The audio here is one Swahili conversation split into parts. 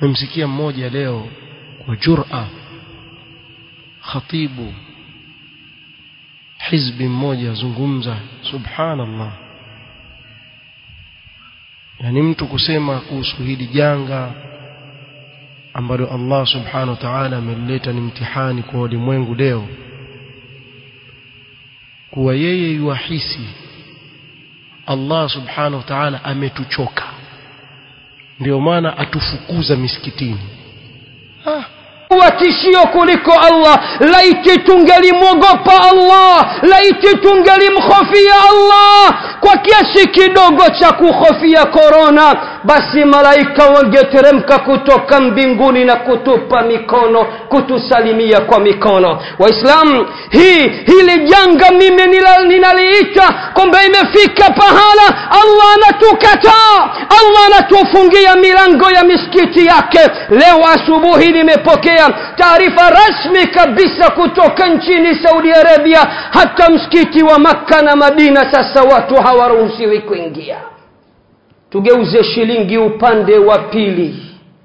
memsikia mmoja leo kwa jura khatibu hizbi mmoja azungumza subhanallah yani mtu kusema kuhusu hili janga ambalo Allah subhanahu wa ta'ala amelileta ni mtihani kwa ulimwengu leo kuwa yeye yuahisi Allah subhanahu wa ta'ala ametuchoka ndio maana atufukuza misikitini ah kuwa tishio kuliko Allah laiti tungelimwogopa Allah laiti tungelimhofia Allah kwa kiasi kidogo cha kuhofia korona basi malaika wangeteremka kutoka mbinguni na kutupa mikono kutusalimia kwa mikono waislamu hii hili janga mimi ninaliita kwamba imefika pahala allah anatukataa allah anatufungia milango ya misikiti yake leo asubuhi nimepokea taarifa rasmi kabisa kutoka nchini saudi arabia hata msikiti wa makka na madina sasa watu hawaruhusiwi kuingia tugeuze shilingi upande wa pili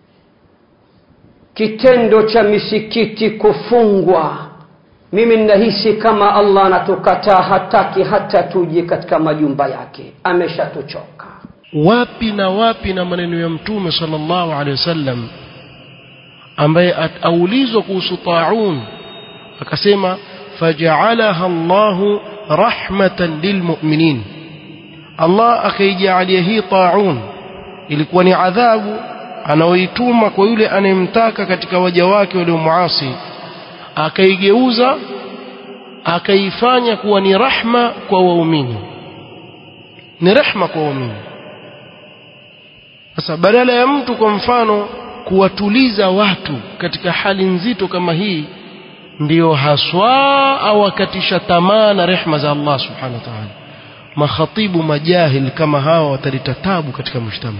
kitendo cha misikiti kufungwa mimi ninahisi kama allah anatukataa hataki hata tuje katika majumba yake ameshatuchoka wapi na wapi na maneno ya mtume sallallahu alaihi wasallam ambaye aulizwa kuhusu taun akasema faja'alaha Allahu rahmatan lilmu'minin Allah akaijalia hii taun ilikuwa ni adhabu anaoituma kwa yule anayemtaka katika waja wake waliomuasi akaigeuza akaifanya kuwa ni rahma kwa waumini ni rehma kwa waumini sasa badala ya mtu kwa mfano kuwatuliza watu katika hali nzito kama hii ndiyo haswa awakatisha tamaa na rehma za Allah subhanahu wa ta'ala makhatibu majahil kama hawa wataleta tabu katika mujtama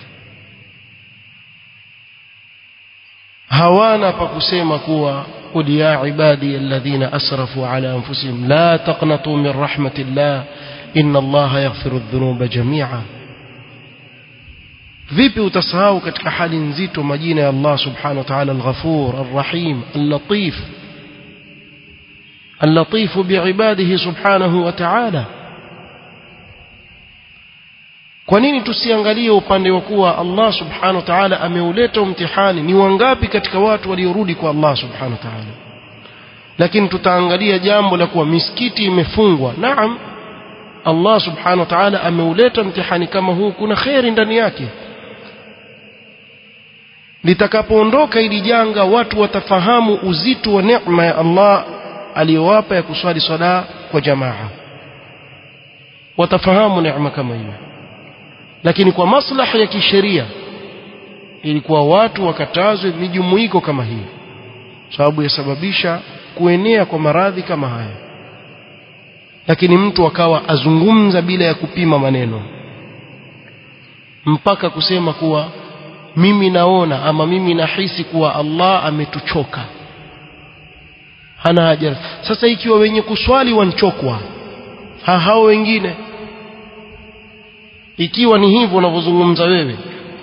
hawana pa kusema kuwa قل يا عبادي الذين أسرفوا على أنفسهم لا تقنطوا من رحمة الله إن الله يغفر الذنوب جميعا vipi utasahau katika hali nzito majina ya Allah subhanahu wa ta'ala al-Ghafur al-Rahim al-Latif al-Latif bi'ibadihi subhanahu wa ta'ala kwa nini tusiangalie upande wa kuwa Allah subhanahu wa ta'ala ameuleta mtihani ni wangapi katika watu waliorudi kwa Allah subhanahu wa ta'ala lakini tutaangalia jambo la kuwa misikiti imefungwa naam Allah subhanahu wa ta'ala ameuleta mtihani kama huu kuna kheri ndani yake litakapoondoka hili janga watu watafahamu uzito wa neema ya Allah aliyowapa ya kuswali swala kwa jamaa watafahamu neema kama hiyo lakini kwa maslaha ya kisheria ilikuwa watu wakatazwe mijumuiko kama hii sababu yasababisha kuenea kwa maradhi kama haya lakini mtu akawa azungumza bila ya kupima maneno mpaka kusema kuwa mimi naona ama mimi nahisi kuwa Allah ametuchoka hana haja sasa ikiwa wenye kuswali wanchokwa ha hao wengine ikiwa ni hivyo unavyozungumza wewe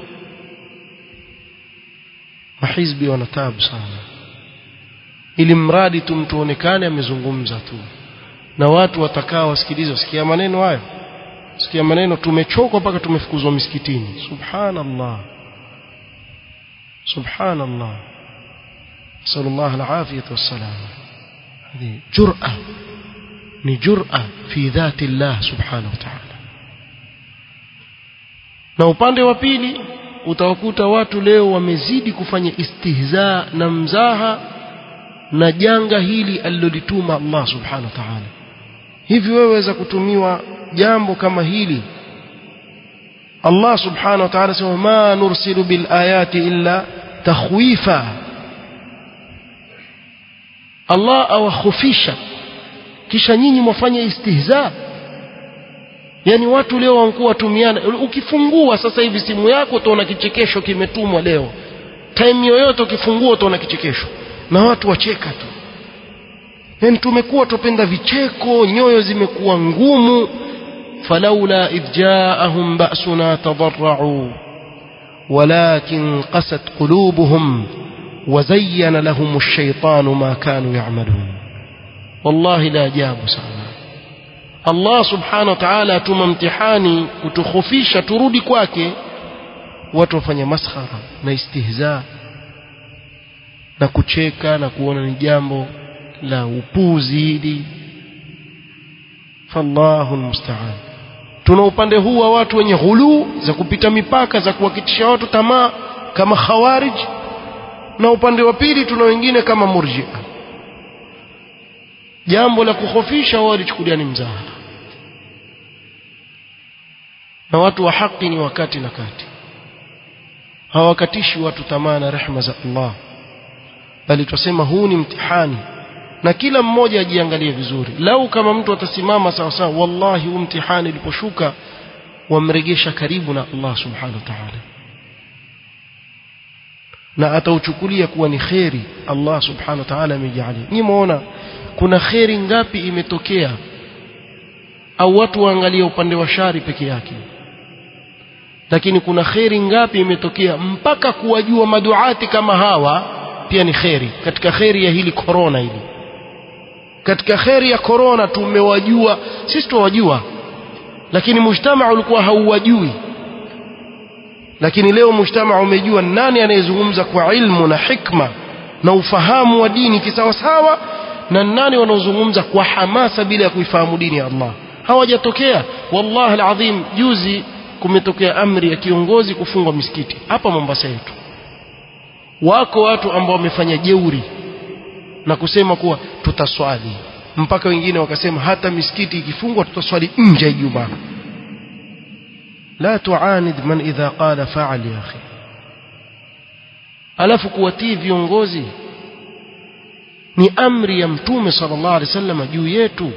mahizbi wanatabu sana ili mradi tu mtu onekane amezungumza tu na watu watakaa wasikilize sikia maneno hayo sikia maneno tumechoka mpaka tumefukuzwa misikitini subhanallah subhanallah sallallahu alafiyatu wassalam hadi jur'a ni jur'a fi dhati Allah subhanahu wa ta'ala na upande wa pili utawakuta watu leo wamezidi kufanya istihza na mzaha na janga hili alilolituma Allah subhanahu wa ta'ala hivi wewe waweza kutumiwa jambo kama hili Allah subhanahu wa ta'ala sema ma nursilu bil ayati illa takhwifa Allah awakhofisha kisha nyinyi mwafanya istihza yani watu leo wanakuwa watumiana ukifungua sasa hivi simu yako utaona kichekesho kimetumwa leo time yoyote ukifungua utaona kichekesho na watu wacheka tu yani tumekuwa tupenda vicheko nyoyo zimekuwa ngumu falaula idh jaahum ba'suna tadarra'u walakin qasat qulubuhum وزين لهم الشيطان ما كانوا يعملون والله لا ajabu sana Allah subhanahu wa ta'ala atuma mtihani kutukhofisha turudi kwake watu wafanya maskhara na istihza na kucheka na kuona ni jambo la upuzi hili fallahu almusta'an tuna upande huu wa watu wenye ghulu za kupita mipaka za kuwakitisha watu tamaa kama khawarij na upande wa pili tuna wengine kama murjia jambo la kukhofisha wao lichukulia ni mzaha na watu wa haki ni wakati na kati hawakatishi watu tamaa na rehma za Allah bali twasema huu ni mtihani na kila mmoja ajiangalie vizuri lau kama mtu atasimama sawa sawa wallahi huu mtihani uliposhuka wamregesha karibu na Allah subhanahu wa ta'ala na atauchukulia kuwa ni kheri Allah subhanahu wa ta'ala amejalia nyinyi muona kuna kheri ngapi imetokea au watu waangalie upande wa shari peke yake lakini kuna kheri ngapi imetokea mpaka kuwajua maduati kama hawa pia ni kheri katika kheri ya hili korona hili katika kheri ya korona tumewajua sisi tuwajua lakini mujtamaa ulikuwa hauwajui lakini leo mujtamaa umejua nani anayezungumza kwa ilmu na hikma na ufahamu wa dini kisawasawa na nani wanaozungumza kwa hamasa bila ya kuifahamu dini ya Allah hawajatokea wallahi alazim juzi kumetokea amri ya kiongozi kufungwa misikiti hapa Mombasa yetu wako watu ambao wamefanya jeuri na kusema kuwa tutaswali mpaka wengine wakasema hata misikiti ikifungwa tutaswali nje ya Ijumaa la tuanid man idha qala fa'al ya akhi alafu kuwatii viongozi ni amri ya mtume sallallahu alaihi wasallam juu yetu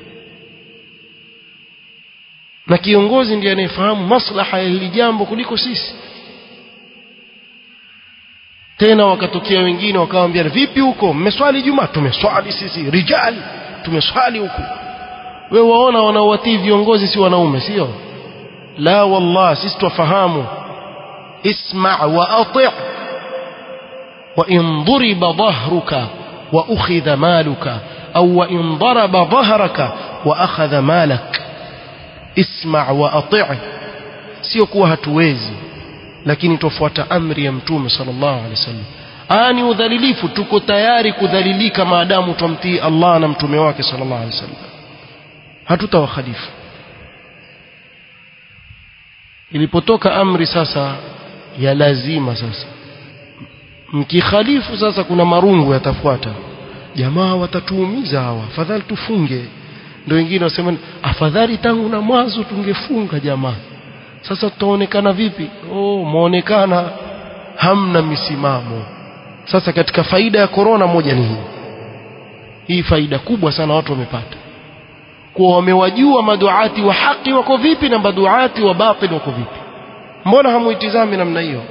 na kiongozi ndiye anayefahamu maslaha ya hili jambo kuliko sisi tena wakatokea wengine wakawaambia vipi huko mmeswali juma tumeswali sisi rijali tumeswali huko wewe waona wanaowatii viongozi si wanaume sio la wallah sisi twafahamu isma wa ati wa in duriba dhahruka wa ukhidha maluka au wa in daraba dhahraka wa akhadha malak isma wa ati sio kuwa hatuwezi lakini tofuata amri ya mtume sallallahu alaihi wasallam ani udhalilifu tuko tayari kudhalilika maadamu tumtii Allah na mtume wake sallallahu alaihi wasallam hatutawakhalifu ilipotoka amri sasa ya lazima sasa mkikhalifu sasa kuna marungu yatafuata jamaa watatuumiza hawa afadhali tufunge ndio wengine wasema afadhali tangu na mwanzo tungefunga jamaa sasa tutaonekana vipi oh muonekana hamna misimamo sasa katika faida ya korona moja ni hii hii faida kubwa sana watu wamepata kuwa wamewajua maduati wa haki wako vipi na maduati wa batil wako vipi mbona hamuitizami namna hiyo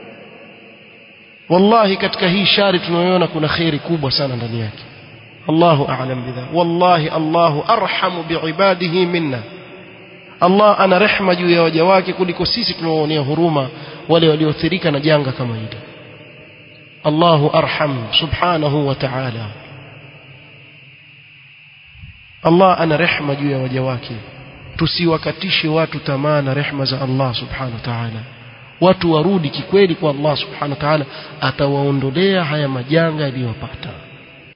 wallahi katika hii shari tunayoona kuna khairi kubwa sana ndani yake Allahu a'lam bidha wallahi Allahu arhamu biibadihi minna Allah ana rehma juu ya waja wake kuliko sisi tunaoonea huruma wale walioathirika na janga kama hili Allahu arham subhanahu wa ta'ala Allah ana rehma juu ya waja wake tusiwakatishe watu tamaa na rehma za Allah subhanahu wa ta'ala watu warudi kikweli kwa Allah subhanahu wa ta'ala atawaondolea haya majanga yaliyowapata